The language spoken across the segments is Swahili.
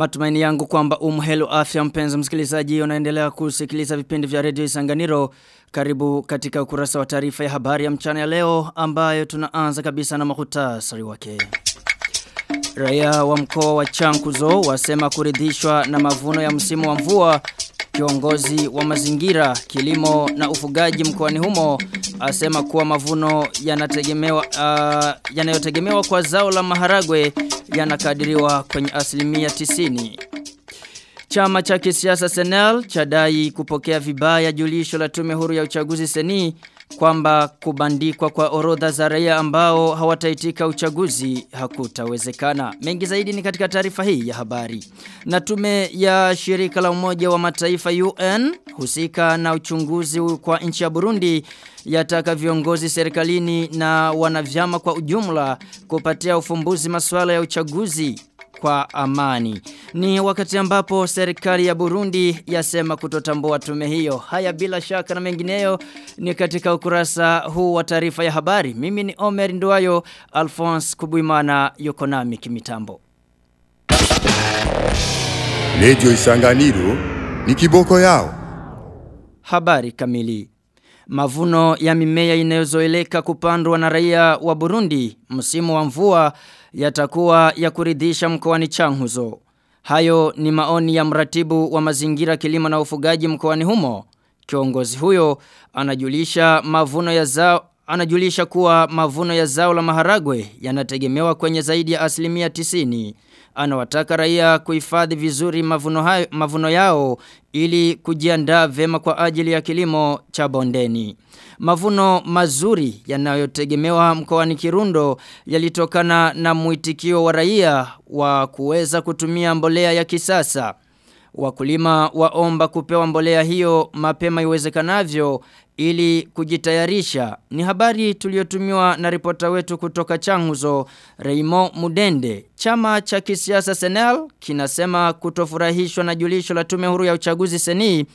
Matumaini yangu kwamba umhelo afya mpenzi msikilizaji unaendelea kusikiliza vipindi vya redio Isanganiro. Karibu katika ukurasa wa taarifa ya habari ya mchana ya leo ambayo tunaanza kabisa na mahutasari wake. Raia wa mkoa wa Chankuzo wasema kuridhishwa na mavuno ya msimu wa mvua. Kiongozi wa mazingira, kilimo na ufugaji mkoani humo asema kuwa mavuno yanategemewa uh, yanayotegemewa kwa zao la maharagwe yanakadiriwa kwenye asilimia tisini. Chama cha kisiasa Senel chadai kupokea vibaya julisho la tume huru ya uchaguzi seni kwamba kubandikwa kwa orodha za raia ambao hawataitika uchaguzi hakutawezekana. Mengi zaidi ni katika taarifa hii ya habari. Na tume ya shirika la umoja wa mataifa UN husika na uchunguzi kwa nchi ya Burundi yataka viongozi serikalini na wanavyama kwa ujumla kupatia ufumbuzi masuala ya uchaguzi kwa amani. Ni wakati ambapo serikali ya Burundi yasema kutotambua tume hiyo. Haya bila shaka na mengineyo ni katika ukurasa huu wa taarifa ya habari. Mimi ni Omer Nduayo, Alphonse Kubuimana yuko nami kimitambo. Radio Isanganiro ni kiboko yao. Habari kamili. Mavuno ya mimea inayozoeleka kupandwa na raia wa Burundi msimu wa mvua yatakuwa ya kuridhisha mkoani Changuzo. Hayo ni maoni ya mratibu wa mazingira kilimo na ufugaji mkoani humo. Kiongozi huyo anajulisha mavuno ya zao anajulisha kuwa mavuno ya zao la maharagwe yanategemewa kwenye zaidi ya asilimia tisini. Anawataka raia kuhifadhi vizuri mavuno, hayo, mavuno yao ili kujiandaa vema kwa ajili ya kilimo cha bondeni. Mavuno mazuri yanayotegemewa mkoani Kirundo yalitokana na mwitikio wa raia wa kuweza kutumia mbolea ya kisasa. Wakulima waomba kupewa mbolea hiyo mapema iwezekanavyo ili kujitayarisha. Ni habari tuliotumiwa na ripota wetu kutoka Changuzo, Raymond Mudende. Chama cha kisiasa Senel kinasema kutofurahishwa na julisho la tume huru ya uchaguzi seni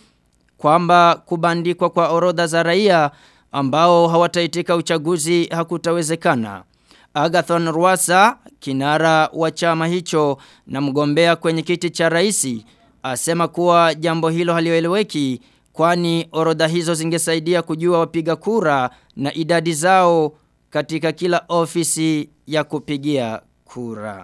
kwamba kubandikwa kwa orodha za raia ambao hawataitika uchaguzi hakutawezekana. Agathon Rwasa, kinara wa chama hicho na mgombea kwenye kiti cha raisi, asema kuwa jambo hilo halioeleweki kwani orodha hizo zingesaidia kujua wapiga kura na idadi zao katika kila ofisi ya kupigia kura.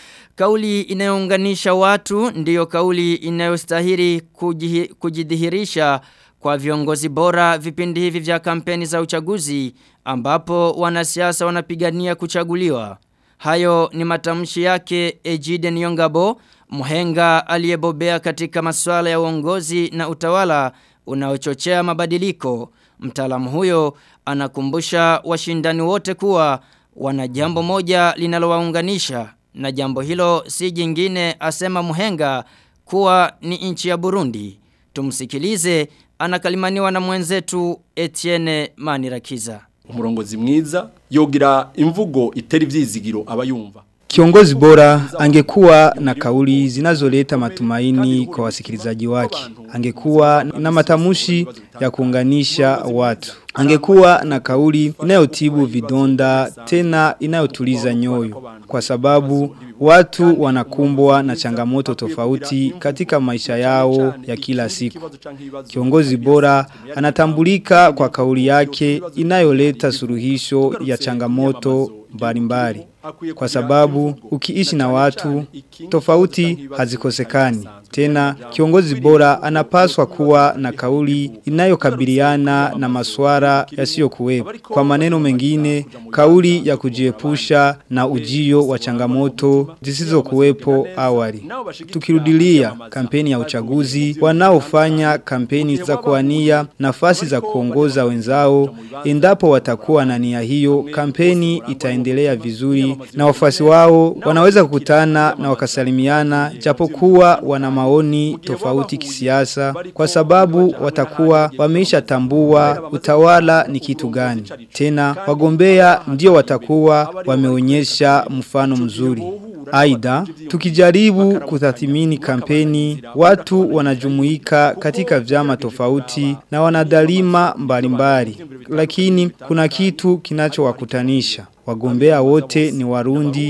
Kauli inayounganisha watu ndiyo kauli inayostahili kujidhihirisha kwa viongozi bora vipindi hivi vya kampeni za uchaguzi ambapo wanasiasa wanapigania kuchaguliwa. Hayo ni matamshi yake Ejide Nyongabo, mhenga aliyebobea katika masuala ya uongozi na utawala unaochochea mabadiliko. Mtaalamu huyo anakumbusha washindani wote kuwa wana jambo moja linalowaunganisha na jambo hilo si jingine asema muhenga kuwa ni nchi ya Burundi. Tumsikilize anakalimaniwa na mwenzetu Etienne Manirakiza. Umurongozi mwiza yogira imvugo iteri vyizigiro abayumva. Kiongozi bora angekuwa na kauli zinazoleta matumaini kwa wasikilizaji wake. Angekuwa na matamushi ya kuunganisha watu. Angekuwa na kauli inayotibu vidonda tena inayotuliza nyoyo kwa sababu watu wanakumbwa na changamoto tofauti katika maisha yao ya kila siku. Kiongozi bora anatambulika kwa kauli yake inayoleta suluhisho ya changamoto mbalimbali kwa sababu ukiishi na watu tofauti hazikosekani. Tena kiongozi bora anapaswa kuwa na kauli inayokabiliana na masuala yasiyokuwepo. Kwa maneno mengine, kauli ya kujiepusha na ujio wa changamoto zisizokuwepo awali. Tukirudilia kampeni ya uchaguzi, wanaofanya kampeni za kuania nafasi za kuongoza wenzao, endapo watakuwa na nia hiyo, kampeni itaendelea vizuri na wafuasi wao wanaweza kukutana na wakasalimiana japokuwa wana maoni tofauti kisiasa kwa sababu watakuwa wameisha tambua utawala ni kitu gani. Tena wagombea ndio watakuwa wameonyesha mfano mzuri. Aidha, tukijaribu kutathimini kampeni, watu wanajumuika katika vyama tofauti na wanadalima mbalimbali, lakini kuna kitu kinachowakutanisha. Wagombea wote ni Warundi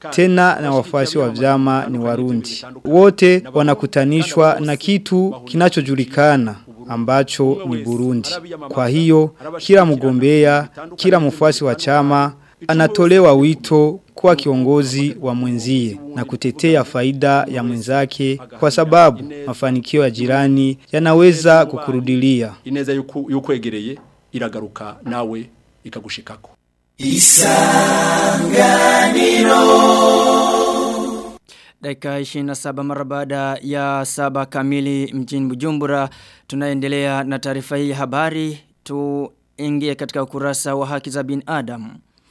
tena na wafuasi wa vyama ni Warundi. Wote wanakutanishwa na kitu kinachojulikana ambacho ni Burundi. Kwa hiyo kila mgombea, kila mfuasi wa chama anatolewa wito kuwa kiongozi wa mwenzie na kutetea faida ya mwenzake kwa sababu mafanikio ya jirani yanaweza kukurudilia. ineza yuku- yukwegereye iragaruka nawe ikagushikako Dakika 27 mara baada ya saba kamili mjini Bujumbura tunaendelea na taarifa hii ya habari tuingie katika ukurasa wa haki za binadamu.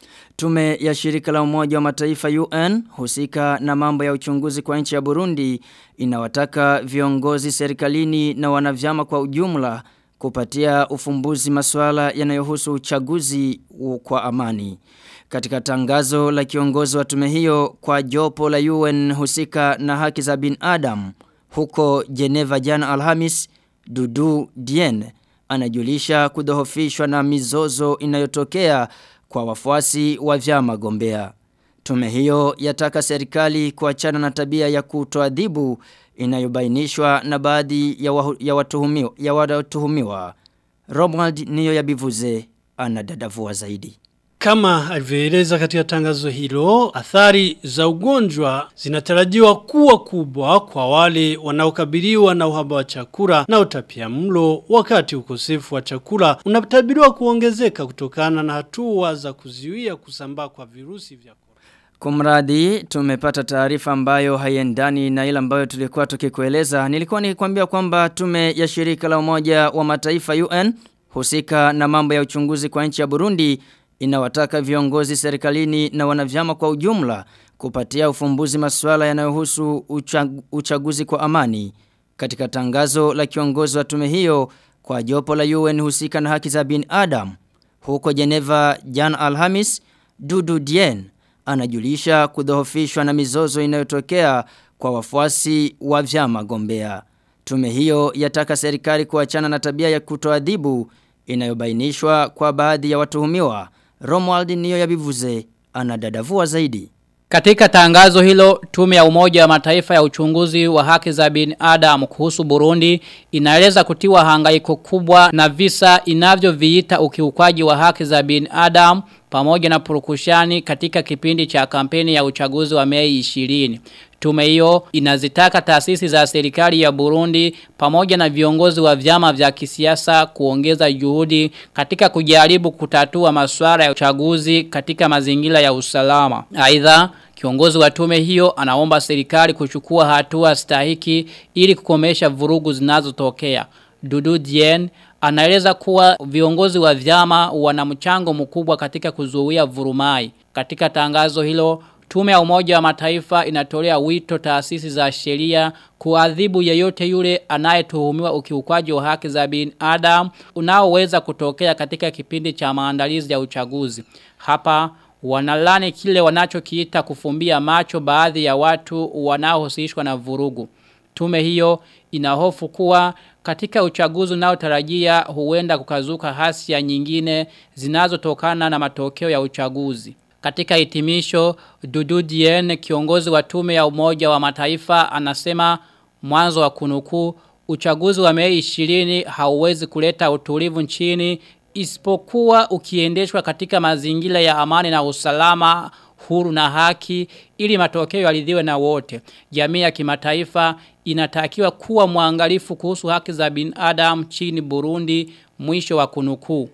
Tume ya shirika la umoja wa mataifa UN husika na mambo ya uchunguzi kwa nchi ya Burundi inawataka viongozi serikalini na wanavyama kwa ujumla kupatia ufumbuzi masuala yanayohusu uchaguzi u- kwa amani. Katika tangazo la kiongozi wa tume hiyo kwa jopo la UN husika na haki za binadamu huko Geneva jana Alhamis, Dudu Dien anajulisha kudhoofishwa na mizozo inayotokea kwa wafuasi wa vyama gombea. Tume hiyo yataka serikali kuachana na tabia ya kutoadhibu inayobainishwa na baadhi ya, wahu, ya watuhumiwa ya watuhumiwa. Romuald niyo yabivuze anadadavua zaidi. Kama alivyoeleza katika tangazo hilo, athari za ugonjwa zinatarajiwa kuwa kubwa kwa wale wanaokabiliwa na uhaba wa chakula na utapia mlo wakati ukosefu wa chakula unatabiriwa kuongezeka kutokana na hatua za kuzuia kusambaa kwa virusi vya korona. Kumradi tumepata taarifa ambayo haiendani na ile ambayo tulikuwa tukikueleza. Nilikuwa nikikwambia kwamba tume ya shirika la umoja wa mataifa UN husika na mambo ya uchunguzi kwa nchi ya Burundi inawataka viongozi serikalini na wanavyama kwa ujumla kupatia ufumbuzi masuala yanayohusu uchag uchaguzi kwa amani. Katika tangazo la kiongozi wa tume hiyo kwa jopo la UN husika na haki za binadamu huko Geneva Jan Alhamis, Dudu Dien anajulisha kudhoofishwa na mizozo inayotokea kwa wafuasi wa vyama gombea. Tume hiyo yataka serikali kuachana na tabia ya kutoadhibu inayobainishwa kwa baadhi ya watuhumiwa. Romuald niyo yabivuze anadadavua zaidi. Katika tangazo hilo, tume ya umoja wa mataifa ya uchunguzi wa haki za binadamu kuhusu Burundi inaeleza kutiwa hangaiko kubwa na visa inavyoviita ukiukwaji wa haki za binadamu pamoja na purukushani katika kipindi cha kampeni ya uchaguzi wa Mei 20. Tume hiyo inazitaka taasisi za serikali ya Burundi pamoja na viongozi wa vyama vya kisiasa kuongeza juhudi katika kujaribu kutatua masuala ya uchaguzi katika mazingira ya usalama. Aidha, kiongozi wa tume hiyo anaomba serikali kuchukua hatua stahiki ili kukomesha vurugu zinazotokea. Dudu Dien anaeleza kuwa viongozi wa vyama wana mchango mkubwa katika kuzuia vurumai. Katika tangazo hilo Tume ya umoja wa mataifa inatolea wito taasisi za sheria kuadhibu yeyote yule anayetuhumiwa ukiukwaji wa haki za binadamu unaoweza kutokea katika kipindi cha maandalizi ya uchaguzi. Hapa wanalani kile wanachokiita kufumbia macho baadhi ya watu wanaohusishwa na vurugu. Tume hiyo inahofu kuwa katika uchaguzi unaotarajia huenda kukazuka hasia nyingine zinazotokana na matokeo ya uchaguzi. Katika hitimisho, Dudu Dien, kiongozi wa tume ya umoja wa mataifa, anasema mwanzo wa kunukuu uchaguzi wa mei 20 hauwezi kuleta utulivu nchini isipokuwa ukiendeshwa katika mazingira ya amani na usalama huru na haki ili matokeo yaridhiwe na wote. Jamii ya kimataifa inatakiwa kuwa mwangalifu kuhusu haki za binadamu chini Burundi mwisho wa kunukuu.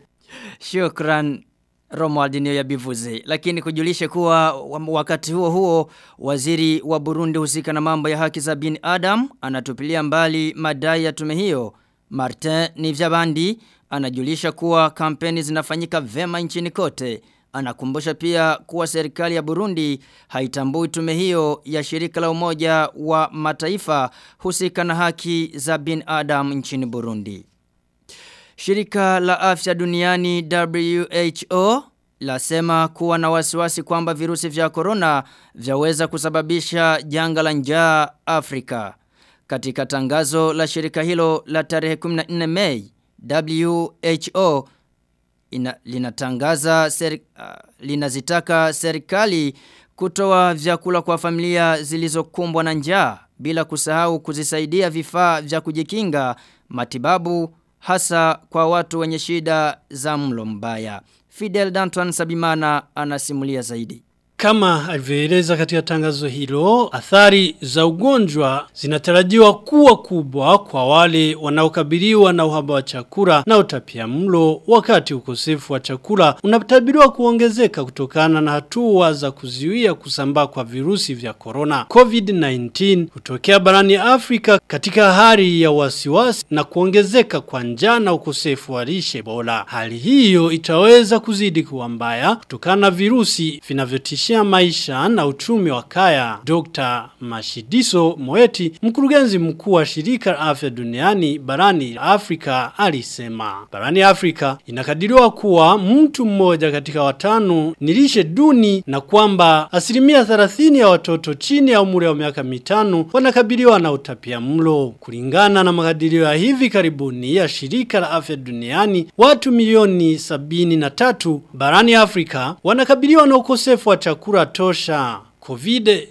Shukran Romuald niyo ya bivuze. Lakini kujulishe kuwa wakati huo huo waziri wa Burundi husika na mambo ya haki za bin Adam anatupilia mbali madai ya tume hiyo. Martin Nivyabandi anajulisha kuwa kampeni zinafanyika vema nchini kote. Anakumbusha pia kuwa serikali ya Burundi haitambui tume hiyo ya shirika la umoja wa mataifa husika na haki za bin Adam nchini Burundi. Shirika la afya duniani WHO lasema kuwa na wasiwasi kwamba virusi vya corona vyaweza kusababisha janga la njaa Afrika. Katika tangazo la shirika hilo la tarehe 14 Mei, WHO ina, linatangaza seri, uh, linazitaka serikali kutoa vyakula kwa familia zilizokumbwa na njaa bila kusahau kuzisaidia vifaa vya kujikinga matibabu hasa kwa watu wenye shida za mlo mbaya. Fidel Danton Sabimana anasimulia zaidi. Kama alivyoeleza katika tangazo hilo, athari za ugonjwa zinatarajiwa kuwa kubwa kwa wale wanaokabiliwa na uhaba wa chakula na utapia mlo wakati ukosefu wa chakula unatabiriwa kuongezeka kutokana na hatua za kuzuia kusambaa kwa virusi vya corona. COVID-19 hutokea barani Afrika katika hali ya wasiwasi na kuongezeka kwa njaa na ukosefu wa lishe bora. Hali hiyo itaweza kuzidi kuwa mbaya kutokana na virusi vinavyotishia maisha na uchumi wa kaya. Dr. Mashidiso Moeti, mkurugenzi mkuu wa shirika la afya duniani barani Afrika alisema. Barani Afrika inakadiriwa kuwa mtu mmoja katika watano ni lishe duni na kwamba asilimia 30 ya watoto chini ya umri wa miaka mitano wanakabiliwa na utapia mlo. Kulingana na makadirio ya hivi karibuni ya shirika la afya duniani, watu milioni 73 barani Afrika wanakabiliwa na ukosefu wa chakula tosha. COVID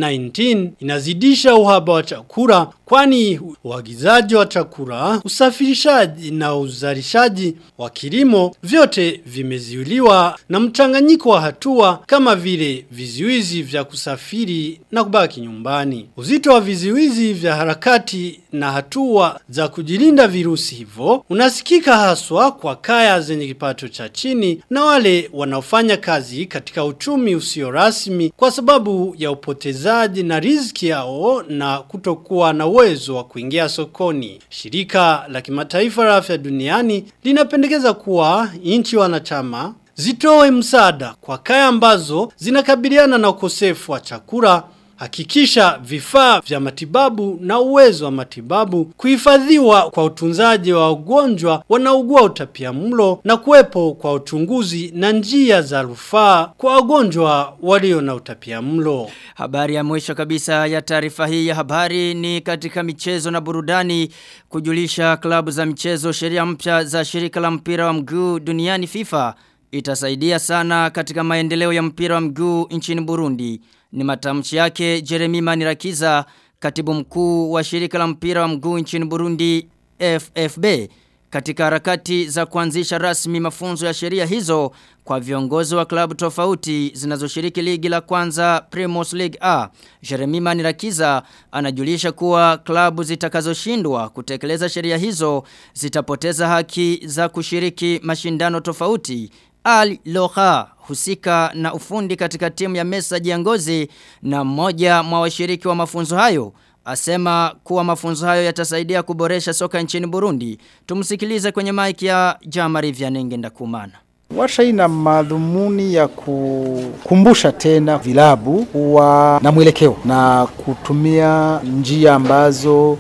19 inazidisha uhaba wa chakula kwani uagizaji wa chakula, usafirishaji na uzalishaji wa kilimo vyote vimeziuliwa na mchanganyiko wa hatua kama vile vizuizi vya kusafiri na kubaki nyumbani. Uzito wa vizuizi vya harakati na hatua za kujilinda virusi hivyo unasikika haswa kwa kaya zenye kipato cha chini na wale wanaofanya kazi katika uchumi usio rasmi kwa sababu ya upotezaji na riziki yao na kutokuwa na uwezo wa kuingia sokoni. Shirika la kimataifa la afya duniani linapendekeza kuwa nchi wanachama zitoe msaada kwa kaya ambazo zinakabiliana na ukosefu wa chakula Hakikisha vifaa vya matibabu na uwezo wa matibabu kuhifadhiwa kwa utunzaji wa wagonjwa wanaugua utapia mlo na kuwepo kwa uchunguzi na njia za rufaa kwa wagonjwa walio na utapia mlo. Habari ya mwisho kabisa ya taarifa hii ya habari ni katika michezo na burudani kujulisha klabu za michezo sheria mpya za shirika la mpira wa mguu duniani FIFA itasaidia sana katika maendeleo ya mpira wa mguu nchini Burundi. Ni matamshi yake Jeremy Manirakiza, katibu mkuu wa shirika la mpira wa mguu nchini Burundi FFB katika harakati za kuanzisha rasmi mafunzo ya sheria hizo kwa viongozi wa klabu tofauti zinazoshiriki ligi la kwanza Primus League A. Jeremy Manirakiza anajulisha kuwa klabu zitakazoshindwa kutekeleza sheria hizo zitapoteza haki za kushiriki mashindano tofauti. Al Loha husika na ufundi katika timu ya Mesa Jiangozi na mmoja mwa washiriki wa mafunzo hayo asema kuwa mafunzo hayo yatasaidia kuboresha soka nchini Burundi. Tumsikilize kwenye maiki ya Jamari Vyanenge Ndakumana. Warsha hii na madhumuni ya kukumbusha tena vilabu kuwa na mwelekeo na kutumia njia ambazo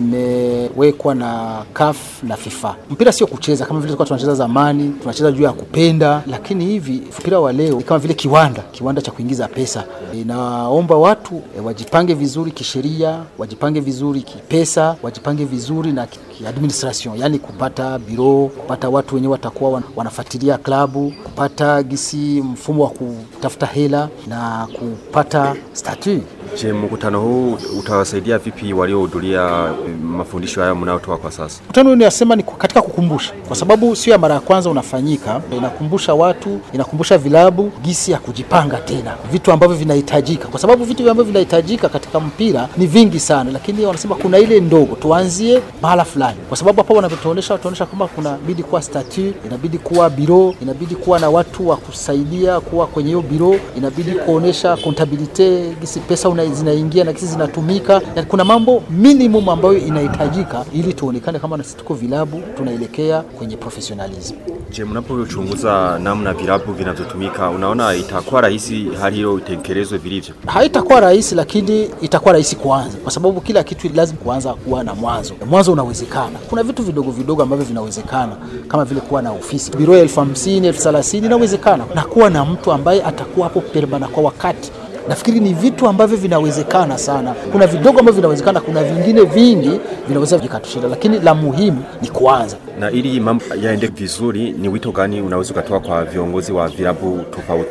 zimewekwa na CAF na FIFA. Mpira sio kucheza kama vile tulikuwa tunacheza zamani, tunacheza juu ya kupenda, lakini hivi mpira wa leo ni kama vile kiwanda, kiwanda cha kuingiza pesa. Naomba watu e, wajipange vizuri kisheria, wajipange vizuri kipesa, wajipange vizuri na kiadministration, yani kupata biro, kupata watu wenyewe watakuwa wanafuatilia klabu, kupata gisi mfumo wa kutafuta hela na kupata statut. Je, mkutano huu utawasaidia vipi waliohudhuria mafundisho haya mnayotoa kwa sasa? Mkutano huu ninasema ni katika kukumbusha, kwa sababu sio ya mara ya kwanza unafanyika. Inakumbusha watu, inakumbusha vilabu gisi ya kujipanga tena, vitu ambavyo vinahitajika, kwa sababu vitu ambavyo vinahitajika katika mpira ni vingi sana, lakini wanasema kuna ile ndogo, tuanzie mahala fulani, kwa sababu hapo wanavyotuonesha, watuonesha kwamba kuna bidi kuwa statut, inabidi kuwa biro, inabidi kuwa na watu wa kusaidia kuwa kwenye hiyo biro, inabidi kuonesha kontabilite, gisi pesa una zinaingia na kisi zinatumika na kuna mambo minimum ambayo inahitajika ili tuonekane kama na tuko vilabu tunaelekea kwenye professionalism. Je, mnapochunguza namna vilabu vinavyotumika unaona itakuwa rahisi hali hiyo itekelezwe vilivyo? Haitakuwa rahisi, lakini itakuwa rahisi kuanza, kwa sababu kila kitu lazima kuanza kuwa na mwanzo. Mwanzo unawezekana. Kuna vitu vidogo vidogo ambavyo vinawezekana kama vile kuwa na ofisi biro elfu hamsini elfu thelathini inawezekana, na kuwa na mtu ambaye atakuwa hapo permana kwa wakati Nafikiri ni vitu ambavyo vinawezekana sana. Kuna vidogo ambavyo vinawezekana, kuna vingine vingi vinaweza vikatushinda, lakini la muhimu ni kuanza. Na ili mambo yaende vizuri, ni wito gani unaweza ukatoa kwa viongozi wa vilabu tofauti?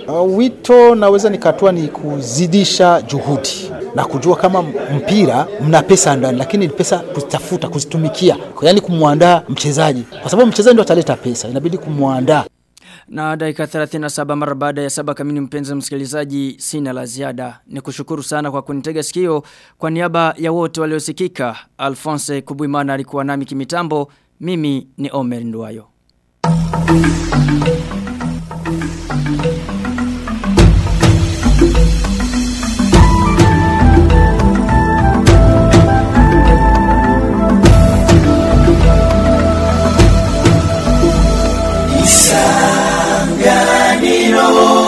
Uh, wito naweza nikatoa ni kuzidisha juhudi na kujua kama mpira mna pesa ndani, lakini ni pesa kuzitafuta, kuzitumikia, yaani kumwandaa mchezaji, kwa sababu mchezaji ndio ataleta pesa, inabidi kumwandaa. Na dakika 37 mara baada ya saba kamili mpenzi msikilizaji sina la ziada. Ni kushukuru sana kwa kunitega sikio kwa niaba ya wote waliosikika. Alphonse Kubuimana alikuwa nami kimitambo. Mimi ni Omer Nduwayo. Isanganiro